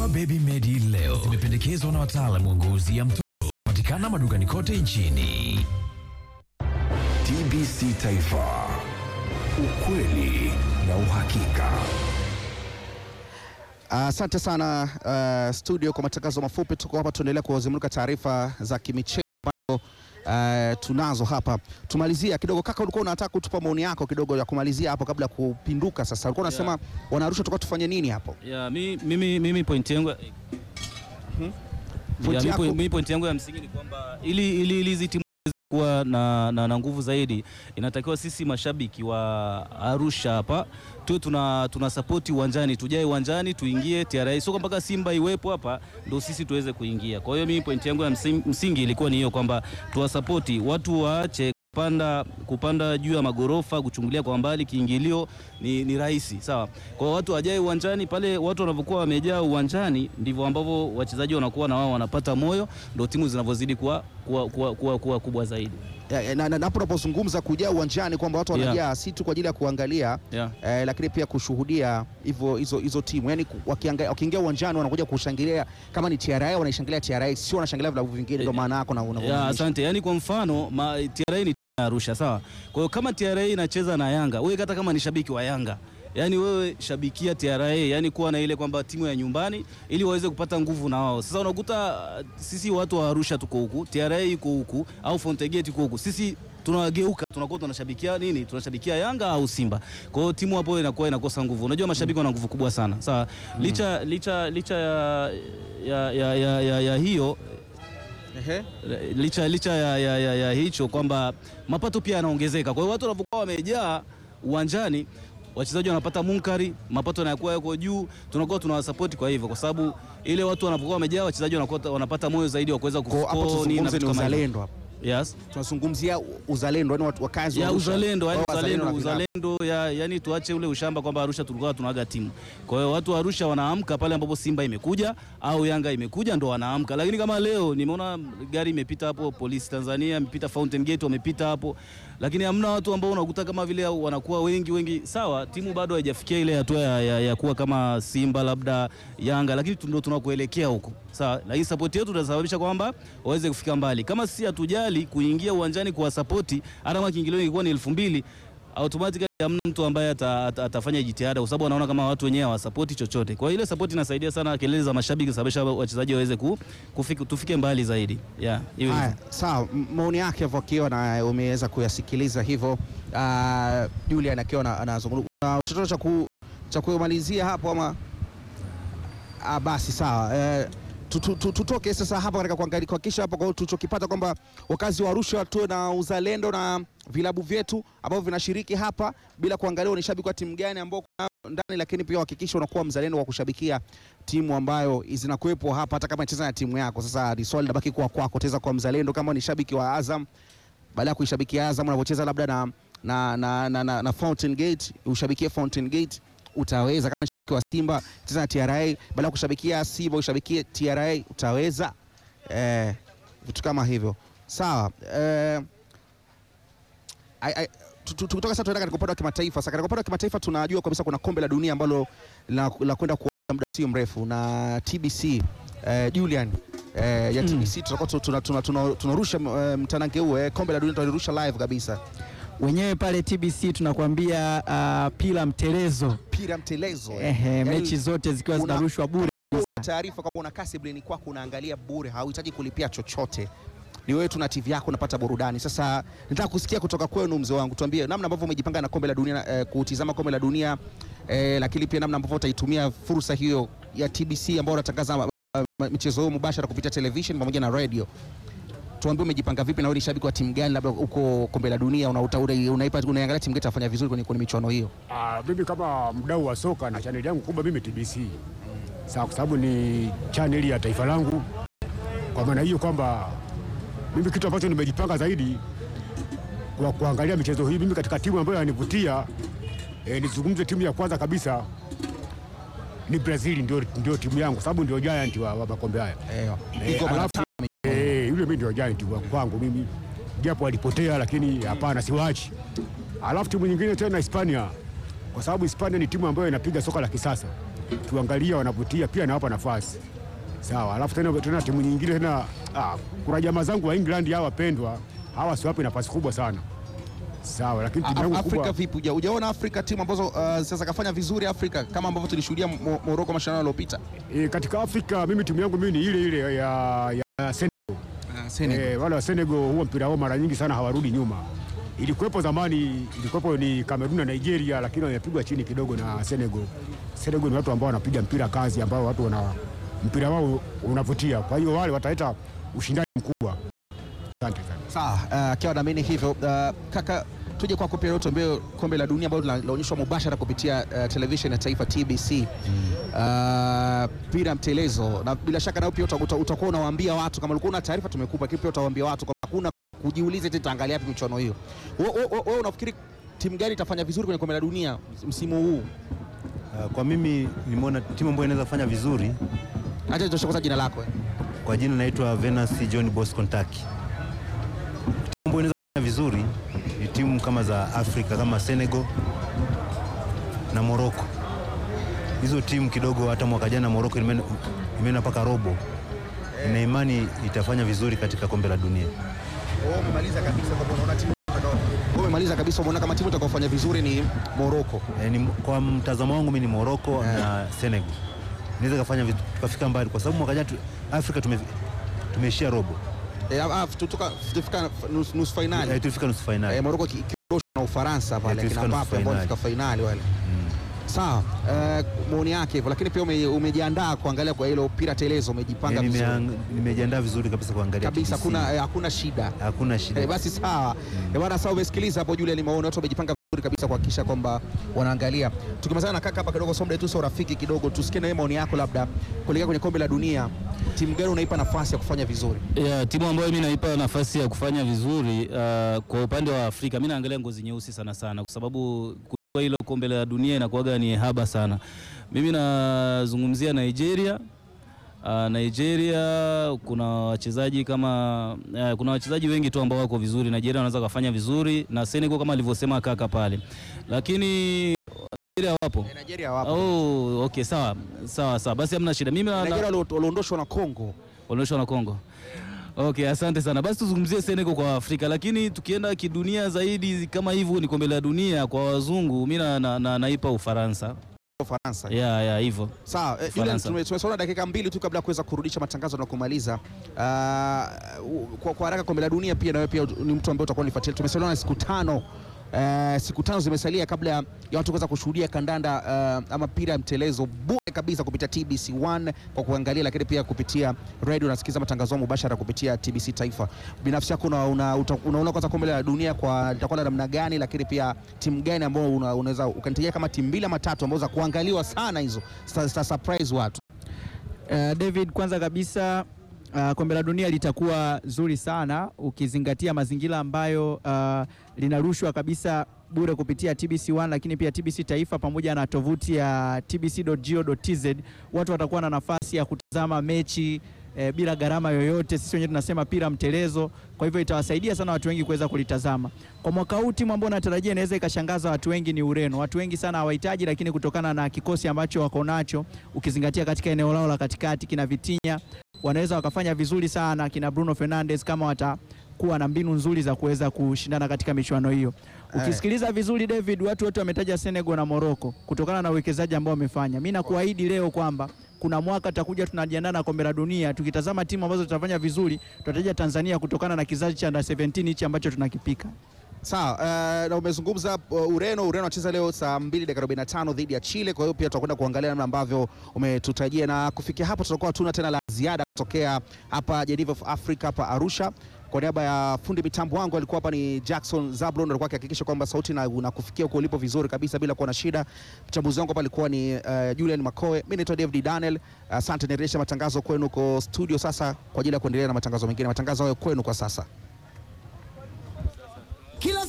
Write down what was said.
Dawa Baby Medi leo zimependekezwa na wataalamu wa ngozi ya mtoto patikana madukani kote nchini. TBC Taifa, ukweli na uhakika. Asante sana uh, studio kwa matangazo mafupi. Tuko hapa tuendelea kuwazimulika taarifa za kimichezo ambazo uh, tunazo hapa. Tumalizia kidogo, kaka, ulikuwa unataka kutupa maoni yako kidogo ya kumalizia hapo kabla ya kupinduka. Sasa ulikuwa unasema wanarusha, tulikuwa tufanye nini hapo? Ya, mi, mimi, mimi point yangu ya, Point mi yako- point- mi point yangu ya msingi ni kwamba ili ili ili hizi timu ziweze kuwa na, na, na nguvu zaidi inatakiwa sisi mashabiki wa Arusha hapa tuwe tuna, tuna sapoti uwanjani, tujae uwanjani tuingie TRA, sio mpaka Simba iwepo hapa ndo sisi tuweze kuingia. Kwa hiyo mimi point yangu ya msingi, msingi ilikuwa ni hiyo kwamba tuwasapoti watu waache kupanda kupanda juu ya magorofa kuchungulia kwa mbali, kiingilio ni, ni rahisi sawa. Kwa hiyo watu wajae uwanjani pale, watu wanavyokuwa wamejaa uwanjani ndivyo ambavyo wachezaji wanakuwa na wao wanapata moyo, ndio timu zinavyozidi kuwa, kuwa, kuwa, kuwa, kuwa kubwa zaidi Ya, ya, na, na, napo unapozungumza kujaa uwanjani kwamba watu Yeah. wanajaa si tu kwa ajili ya kuangalia yeah. eh, lakini pia kushuhudia hivyo hizo hizo timu yani, wakianga- wakiingia uwanjani wanakuja kushangilia kama ni TRA wanaishangilia TRA, sio wanashangilia vilabu vingine. Ndio maana yako na Ya, unavyomaanisha. asante. Yaani kwa mfano ma, TRA ni timu ya Arusha sawa. Kwa hiyo kama TRA inacheza na Yanga, wewe hata kama ni shabiki wa Yanga, yaani wewe shabikia TRA, yaani kuwa na ile kwamba timu ya nyumbani ili waweze kupata nguvu na wao. Sasa unakuta uh, sisi watu wa Arusha tuko huku, TRA yuko huku au Fountain Gate yuko huku. Sisi tunawageuka tunakuwa tunashabikia nini? Tunashabikia Yanga au Simba. Kwa hiyo timu hapo inakuwa inakosa nguvu. Unajua mashabiki wana nguvu kubwa sana. Sawa. Licha licha licha ya ya, ya, ya, ya, ya hiyo Ehe. licha, licha ya, ya, ya, ya hicho kwamba mapato pia yanaongezeka. Kwa hiyo watu wanapokuwa wamejaa uwanjani, wachezaji wanapata munkari, mapato yanakuwa yako juu, tunakuwa tunawasapoti kwa hivyo, kwa sababu ile watu wanapokuwa wamejaa, wachezaji wanakuwa wanapata moyo zaidi wa kuweza Kwa hapo kuscore nini na tuzungumze vitu ni kama hivyo. uzalendo hapo. Yes. tunazungumzia uzalendo yani watu wakazi wa ya Arusha. uzalendo yani Wao uzalendo, na vilabu. uzalendo ya, yani tuache ule ushamba kwamba Arusha tulikuwa tunaga timu. Kwa hiyo watu wa Arusha wanaamka pale ambapo Simba imekuja au Yanga imekuja ndo wanaamka, lakini kama leo nimeona gari imepita hapo, polisi Tanzania imepita Fountain Gate wamepita hapo, lakini hamna watu ambao unakuta kama vile wanakuwa wengi wengi. Sawa, timu bado haijafikia ile hatua ya, ya, ya kuwa kama Simba labda Yanga, lakini tu- ndo tunakuelekea huko. Sawa, lakini support yetu itasababisha kwamba waweze kufika mbali. Kama sisi hatujali kuingia uwanjani kuwasapoti, hata kama kiingilio ingekuwa ni elfu mbili automatically hamna mtu ambaye ata, ata, atafanya jitihada kwa sababu anaona kama watu wenyewe hawasapoti chochote. Kwa hiyo ile support inasaidia sana, kelele za mashabiki kusababisha wachezaji waweze ku, kufika, tufike mbali zaidi. Yeah, hiyo Haya, hivyo. sawa, M- maoni yake hivyo akiwa na umeweza kuyasikiliza hivyo. Uh, Julian akiwa na- anazungumza uh, chochote cha ku cha kumalizia hapo ama ah, basi sawa eh, tu- tu- tu- tutoke sasa hapa katika kuangalia kuhakikisha hapa kwa tulichokipata kwamba wakazi wa Arusha tuwe na uzalendo na vilabu vyetu ambavyo vinashiriki hapa bila kuangalia ni shabiki wa timu gani ambao kuna ndani, lakini pia uhakikisha unakuwa mzalendo wa kushabikia timu ambayo zinakuwepo hapa, hata kama inacheza na timu yako. Sasa ni swali linabaki kuwa kwako, utaweza kuwa mzalendo kama ni shabiki wa Azam, baada ya kuishabikia Azam unavyocheza labda na, na, na, na, na, na Fountain Gate, ushabikie Fountain Gate utaweza. Kama ni shabiki wa Simba cheza na TRA, baada ya kushabikia Simba ushabikie TRA utaweza. Eh, vitu kama hivyo sawa. Eh, ai- ai- tu- tu- tukitoka sasa tunaenda katika upande wa kimataifa. Sasa katika upande wa kimataifa tunajua kabisa kuna kombe la dunia ambalo la, la kwenda kuanza muda sio mrefu na TBC eh, Julian eh, ya TBC tutakuwa tu- tuna- tuna- tuna- tunarusha eh, mtanange huo eh, kombe la dunia tunalirusha live kabisa, wenyewe pale TBC tunakuambia uh, pila mtelezo pira mtelezo eh. ehe, Yaani, mechi zote zikiwa una- zinarushwa bure. taarifa kwamba una Kasiblen kwako unaangalia bure, hauhitaji kulipia chochote, ni wewe tu na TV yako unapata burudani. Sasa nataka kusikia kutoka kwenu, mzee wangu, tuambie namna ambavyo umejipanga na kombe la dunia eh, kutizama kombe la dunia eh, lakini pia namna ambavyo utaitumia fursa hiyo ya TBC ambao unatangaza uh, michezo hiyo mubashara kupitia television pamoja na radio. Tuambie umejipanga vipi, na wewe ni shabiki wa timu gani, labda uko kombe la dunia unauta- una- unaipa unaangalia timu gani itafanya vizuri kwenye, kwenye michuano hiyo? Ah, mimi kama mdau wa soka na chaneli yangu kubwa mimi TBC. Sawa, kwa sababu ni chaneli ya taifa langu. Kwa maana hiyo kwamba mimi kitu ambacho nimejipanga zaidi kwa kuangalia michezo hii, mimi katika timu ambayo inanivutia eh, nizungumze timu ya kwanza kabisa ni Brazil, ndio, ndio timu yangu sababu ndio giant wa, wa makombe haya Eh, Eh, iko mara alafu- tano. Eh, yule mimi ndio giant wa kwangu mimi, japo alipotea, lakini hapana, siwachi. Alafu timu nyingine tena Hispania, kwa sababu Hispania ni timu ambayo inapiga soka la kisasa tuangalia wanavutia, pia nawapa nafasi sawa. Alafu tena, tena timu nyingine tena ah, kuna jamaa zangu wa England hawa wapendwa hawa siwapi nafasi kubwa sana sawa, lakini timu yangu Af- Afrika kubwa vipi? Uja- Ujaona Afrika timu ambazo uh, sasa kafanya vizuri Afrika kama ambavyo tulishuhudia Mo- Morocco mashindano yaliyopita. e, katika Afrika mimi timu yangu mimi ni ile ile ya, ya Senegal. Eh, wale wa Senegal huwa mpira wao mara nyingi sana hawarudi nyuma. Ilikuwepo zamani, ilikuwepo ni Kamerun na Nigeria, lakini wamepigwa chini kidogo na Senegal. Senegal ni watu ambao wanapiga mpira kazi, ambao watu wana mpira wao unavutia, kwa hiyo wale wataleta ushindani mkubwa. Asante sana. Sawa, uh, akiwa naamini hivyo. Uh, kaka, tuje kwako pia leo tuambie kombe la dunia ambalo linaonyeshwa mubashara kupitia uh, television ya taifa TBC uh, pira mtelezo, na bila shaka nao pia uta- uta- utakuwa unawaambia watu kama ulikuwa una taarifa tumekupa, lakini pia utawaambia watu kwamba hakuna kujiuliza eti taangalia wapi michuano hiyo. Wewe wewe- wewe unafikiri timu gani itafanya vizuri kwenye kombe la dunia msimu huu? Uh, Kwa mimi nimeona timu ambayo inaweza kufanya vizuri Acha nitoshe kwanza jina lako. eh. kwa jina naitwa Venus John Bosco Ntaki. Timu ambayo inaweza kufanya vizuri ni timu kama za Afrika kama Senegal na Morocco. Hizo timu kidogo, hata mwaka jana Morocco imeenda imeenda mpaka robo. Ina imani itafanya vizuri katika kombe la dunia. Wewe umemaliza kabisa kwa unaona timu wewe umemaliza kabisa umeona kama timu itakayofanya vizuri ni Morocco. E, ni, kwa mtazamo wangu mimi ni Morocco na Senegal inaweza kufanya vitu tukafika mbali, kwa sababu mwaka jana tu- Afrika tume, tumeishia robo Eh, ah, tutoka tutafika nusu nusu e, finali. tulifika nusu fainali. Eh, Morocco ki- kiondoshwa na Ufaransa pale Eh, kina tulifika nusu Mbappe ambao finali. walifika finali wale. Sawa, eh, maoni yake hivyo, lakini pia ume, umejiandaa kuangalia kwa hilo pira telezo, umejipanga E, vizuri nimeang- nimejiandaa vizuri kabisa kuangalia kabisa, TBC. hakuna eh, hakuna shida. hakuna shida Eh, basi sawa Eh, bwana, sawa, umesikiliza hapo Julian Maoni, watu wamejipanga vizuri kabisa kuhakikisha kwamba wanaangalia. Tukimalizana na kaka hapa kidogo, somda tu sio rafiki kidogo, tusikie na wewe maoni yako, labda kuelekea kwenye kombe la dunia, timu gani unaipa nafasi ya kufanya vizuri? Ya, timu ambayo mimi naipa nafasi ya kufanya vizuri uh, kwa upande wa Afrika mimi naangalia ngozi nyeusi sana sana, kwa sababu kuchukua hilo kombe la dunia inakuwaga ni haba sana. Mimi nazungumzia Nigeria. Uh, Nigeria kuna wachezaji kama uh, kuna wachezaji wengi tu ambao wako vizuri. Nigeria wanaweza kufanya vizuri na Senegal kama alivyosema kaka pale, lakini Nigeria wapo. Nigeria wapo. Oh, okay, sawa sawa sawa, basi hamna shida. Mimi na- na- Nigeria walio- waliondoshwa na Kongo. walioshwa na Kongo. Okay, asante sana. Basi tuzungumzie Senegal kwa Afrika, lakini tukienda kidunia zaidi kama hivyo ni kombe la dunia kwa wazungu, mimi na, na, na, naipa Ufaransa. Ufaransa. Ya ya hivyo. Sawa, eh, Julian, Ufaransa. tume- tumesoma dakika mbili tu kabla ya kuweza kurudisha matangazo na kumaliza. Ah, u- kwa, kwa haraka kombe la dunia pia nawe pia ni mtu ambaye utakuwa unifuatilia. Tumesalia na siku tano eh, siku tano zimesalia kabla ya ya watu kuweza kushuhudia kandanda eh, ama mpira ya mtelezo bure kabisa kupitia TBC1 kwa kuangalia, lakini pia kupitia radio unasikiza matangazo mubashara kupitia TBC Taifa. Binafsi yako una, una, uta- unaona kwanza kombe la dunia kwa litakuwa la namna gani, lakini pia timu gani ambao una, unaweza ukanitajia kama timu mbili ama tatu ambazo za kuangaliwa sana hizo zita zita surprise watu. Uh, David, kwanza kabisa uh, kombe la dunia litakuwa zuri sana ukizingatia mazingira ambayo uh, linarushwa kabisa bure kupitia TBC1 lakini pia TBC Taifa pamoja na tovuti ya tbc.go.tz. Watu watakuwa na nafasi ya kutazama mechi eh, bila gharama yoyote. Sisi wenyewe tunasema pira mtelezo, kwa hivyo itawasaidia sana watu wengi kuweza kulitazama. Kwa mwaka huu timu ambayo natarajia inaweza ikashangaza watu wengi ni Ureno. Watu wengi sana hawahitaji, lakini kutokana na kikosi ambacho wako nacho, ukizingatia katika eneo lao la katikati kina Vitinha, wanaweza wakafanya vizuri sana kina Bruno Fernandes kama watakuwa na mbinu nzuri za kuweza kushindana katika michuano hiyo. Ukisikiliza vizuri David, watu wote wametaja Senegal na Morocco kutokana na uwekezaji ambao wamefanya. Mimi nakuahidi leo kwamba kuna mwaka tutakuja tunajiandaa na kombe la dunia, tukitazama timu ambazo tutafanya vizuri, tutataja Tanzania kutokana na kizazi cha under 17 hichi ambacho tunakipika. Sawa, uh, na umezungumza uh, Ureno. Ureno anacheza leo saa 2 dakika 45 dhidi ya Chile. Kwa hiyo pia tutakwenda kuangalia namna ambavyo umetutajia, na kufikia hapo tutakuwa hatuna tena la ziada kutokea hapa Geneva of Africa hapa Arusha. Kwa niaba ya fundi mitambo wangu alikuwa hapa ni Jackson Zablon, alikuwa akihakikisha kwamba sauti na unakufikia huko ulipo vizuri kabisa bila kuwa na shida. Mchambuzi wangu hapa alikuwa ni uh, Julian Makoe. Mimi naitwa David Daniel. Asante, uh, nirejesha matangazo kwenu huko studio sasa kwa ajili ya kuendelea na matangazo mengine. Matangazo hayo kwenu kwa sasa.